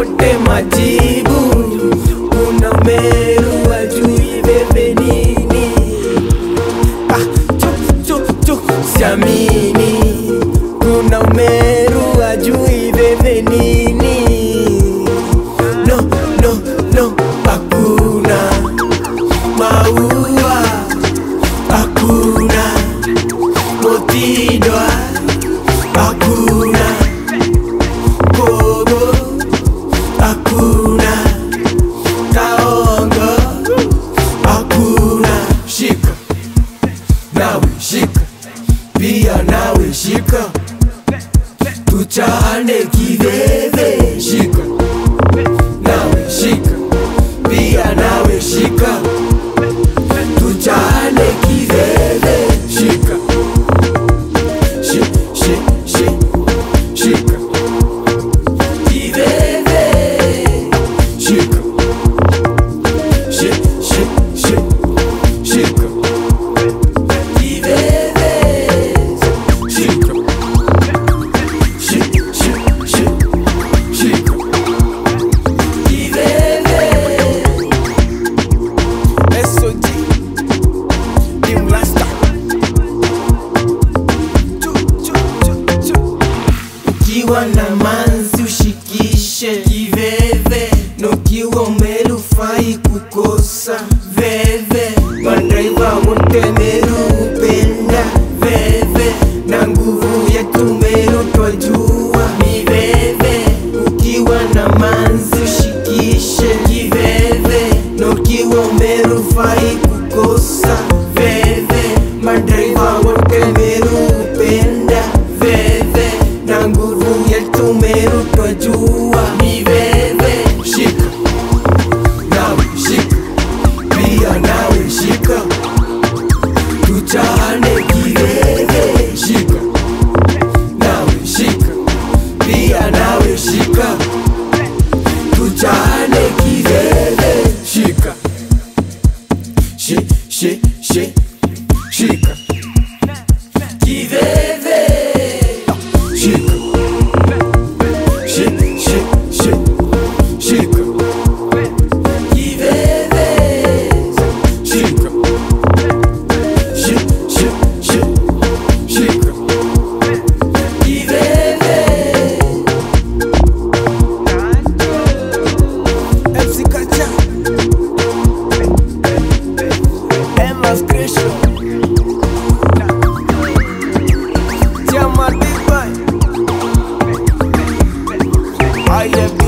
wote majibu kuna Meru ajui bebe nini ah, chuk, chuk, chuk, siamini kuna Meru ajui bebe nini no, no, no, hakuna maua hakuna motidwa hakuna kogo hakuna kaongo hakuna shika nawe shika pia nawe shika tuchane kiveve shika nawe shika pia nawe shika tuchane kiveve shika shi, shi, shi, shika kiveve shika shi, shi, shi, shika kiveve shika shi, shi, shi, shika kiveve SOG Team Rasta Chu, chu, chu, chu. Ukiwa na manzi ushikishe kiveve na ukiwa umerufai kukosa veve madraiva wote Meru upenda veve na nguvu yetu Meru twajua ni veve ukiwa na manzi ushikishe kiveve na ukiwa umerufai kukosa veve madraiva wote Meru upenda veve na nguvu yetu Meru twajua ni veve shika nawe shika pia nawe shika tuchane kiveve shika nawe shika pia nawe shika tuchane kiveve shika shi, shi, shi, shika kiveve shika shi, shi, shi, shika kiveve shika shi, shi, shi, shika kiveve MC Kacha Emma's Creation Tiamat Big Bang I am